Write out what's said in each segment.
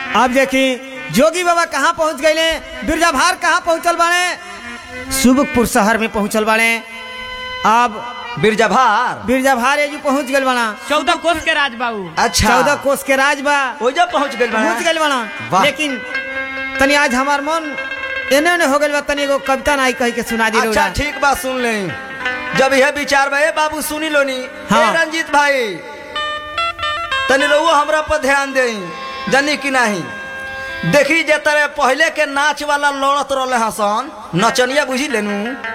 अब देखी जोगी बाबा कहाँ पहुँच गए बिरजा भार कहाँ पहुँचल बाड़े सुबकपुर शहर में पहुँचल बाड़े अब बिरजा भार बिरजा भार एजू पहुँच गए बाड़ा चौदह कोस के राज बाबू अच्छा चौदह कोस के राज बा ओइजा पहुंच गइल बा पहुँच गए बाड़ा वाह। लेकिन तनी आज हमार मन एने ओने हो गइल बा तनी एगो कविता नाई कह के सुना दी अच्छा रउरा। ठीक बात सुन ले जब यह विचार बा ए बाबू सुनी लोनी हाँ। ए रंजीत भाई तनी रहुआ हमरा पर ध्यान दे जानी कि नहीं देखी जे तरह पहले के नाच वाला लड़त रहले हसन नचनिया बुझी लेनू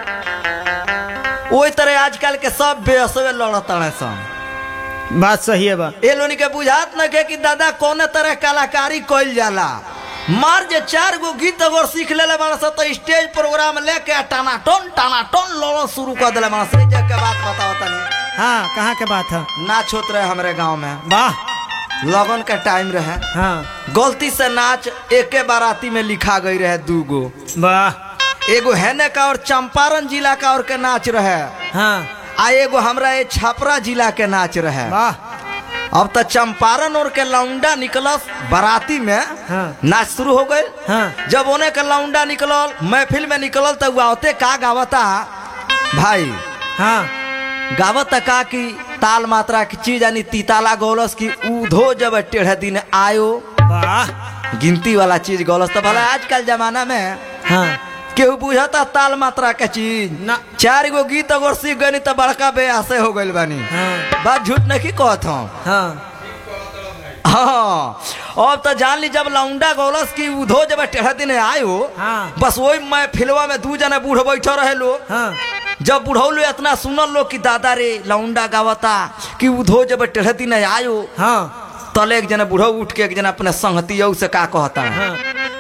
ओई तरह आजकल के सब बेअसवे लड़त रहे सन बात सही है बा ए लोनी के बुझात न के कि दादा कौन तरह कलाकारी कइल जाला मार जे चार गो गीत अगर सीख लेले बाड़ स तो स्टेज प्रोग्राम लेके टाना टन टाना टन लड़ो शुरू कर देले बाड़ स जे के बात बताओ तनी हाँ कहाँ के बात है नाच होत रहे हमरे गांव में वाह लगन के टाइम रहे हाँ गलती से नाच एके बाराती में लिखा गई रहे दू गो वाह एगो हेने का और चंपारण जिला का और के नाच रहे हाँ आ एगो हमरा ये छपरा जिला के नाच रहे वाह अब तो चंपारण और के लौंडा निकलस बाराती में हाँ। नाच शुरू हो गए हाँ। जब उन्हें के लौंडा निकलल महफिल में निकलल तो गावते का गावता भाई हाँ गावता का कि ताल मात्रा की चीज यानी तीताला गौलस की उधो जब टेढ़े दिन आयो वाह गिनती वाला चीज गौलस तो भला आजकल जमाना में हाँ केहू बुझता ताल मात्रा के चीज ना चार गो गीत अगर सीख गनी तो बड़का बेआसे हो गइल बानी हाँ बात झूठ नहीं कहत हूँ हाँ हाँ अब तो जान ली जब लौंडा गौलस की उधो जब टेढ़ा दिन आयो हाँ। बस वही मैं फिलवा में दू जने बूढ़ बैठे रहे लो हाँ जब बुढ़ौलो इतना सुनल लो कि दादा रे लौंडा गावता कि उधो जब टेढ़ा दिन आयो हाँ तले एक जना बूढ़ो उठ के एक जना अपने संगती से का कहता है हाँ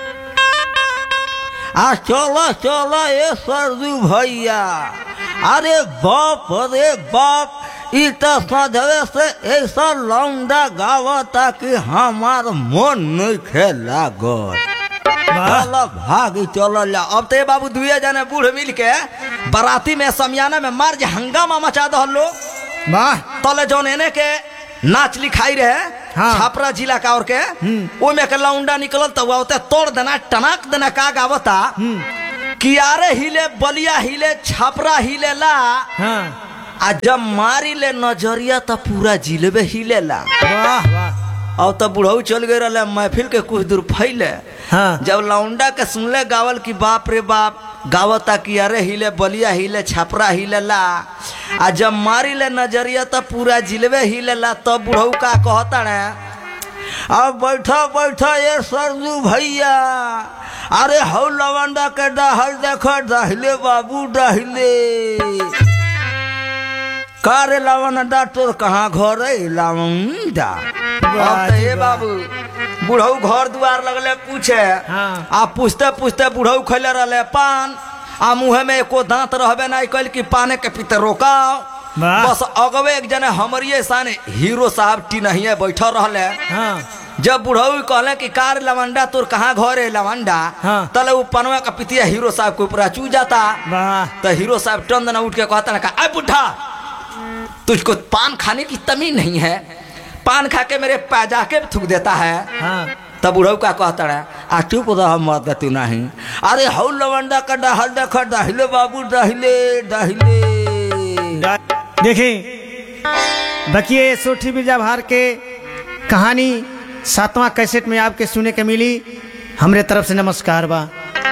आ चलो चलो ए सरजू भैया अरे बाप रे बाप ई तो सधवे से ऐसा लौंडा गावता कि हमार मन नहीं खेला गो चलो भाग चलो ला अब तो ये बाबू दुए जने बूढ़ मिल के बाराती में समियाना में मार जे हंगामा मचा दहल लो वाह तले जौन एने के नाच लिखाई रहे हाँ। छापरा जिला का और के ओमे के लौंडा निकलल तो वावते तोड़ देना टनाक देना का गावता कियारे हिले बलिया हिले छापरा हिले ला हाँ आ जब मारी ले नजरिया तो पूरा जिलेबे हिलेला वाह वाह अब तो बुढ़ऊ चल गए रहे महफिल के कुछ दूर फैले हाँ जब लौंडा के सुनले गावल की बाप रे बाप गावता कि अरे हिले बलिया हिले छपरा हिलेला आ जब मारी ले नजरिया तो पूरा जिलवे हिलेला तब बुढ़ऊ का कहता ने अब बैठा बैठा ये सरजू भैया अरे हौ लवंडा के डहल देख डहिले बाबू डहिले का रे लवंडा तोर कहाँ घर है लवंडा अब तो ये बाबू बुढ़ऊ घर दुआर लगले पूछे हाँ। आ पूछते पूछते बुढ़ऊ खैले रहले पान आ मुँह में एको दांत रहबे नहीं कैल कि पाने के पीते रोकाओ वाह। बस अगवे एक जने हमरिए साने हीरो साहब टिनहिए बैठल रहले हाँ जब बुढ़ऊ कहले कि कार लवंडा तोर कहाँ घर है लवंडा हाँ। तले वो पनवा का पितिया हीरो साहब के ऊपर चू जाता वाह तो हीरो साहब टन देना उठ के कहता ना अरे बुढ़ा तुझको पान खाने की तमी नहीं है पान खा के मेरे पैजाके में थूक देता है हाँ तब बुढ़ऊ का कहता है आ चुप रह मत तू नहीं अरे हौ लवंडा का डहल देख डहिले बाबू डहिले डहिले देखिए बकिए सोठी बिरजा भार के कहानी सातवां कैसेट में आपके सुने के मिली हमरे तरफ से नमस्कार बा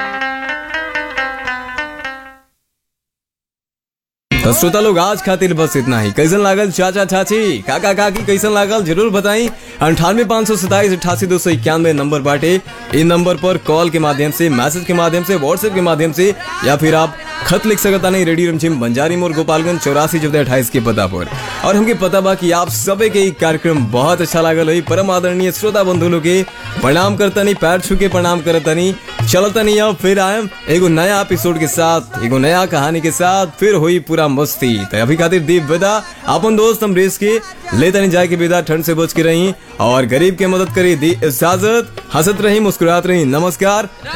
तो श्रोता लोग आज खातिर बस इतना ही कैसन लागल चाचा चाची काका काकी कैसन लागल जरूर बताई अंठानवे पाँच सौ सताईस अठासी दो सौ इक्यानवे नंबर बाटे इन नंबर पर कॉल के माध्यम से मैसेज के माध्यम से व्हाट्सएप के माध्यम से या फिर आप खत लिख सकता नहीं रेडियो रमझिम बंजारी मोर गोपालगंज चौरासी चौदह अट्ठाईस के पता पर और हमके पता बा कि आप सबे के ई कार्यक्रम बहुत अच्छा लागल हुई परम आदरणीय श्रोता बंधु लोग के प्रणाम करतनी पैर छू के प्रणाम करतनी चलतनी अब फिर आयम एगो नया एपिसोड के साथ एगो नया कहानी के साथ फिर हुई पूरा मस्ती तो अभी खातिर दीप विदा अपन दोस्त हम रेस के ले तनी जाए के विदा ठंड से बच के रही और गरीब के मदद करी दी इजाजत हंसत रही मुस्कुरात रही नमस्कार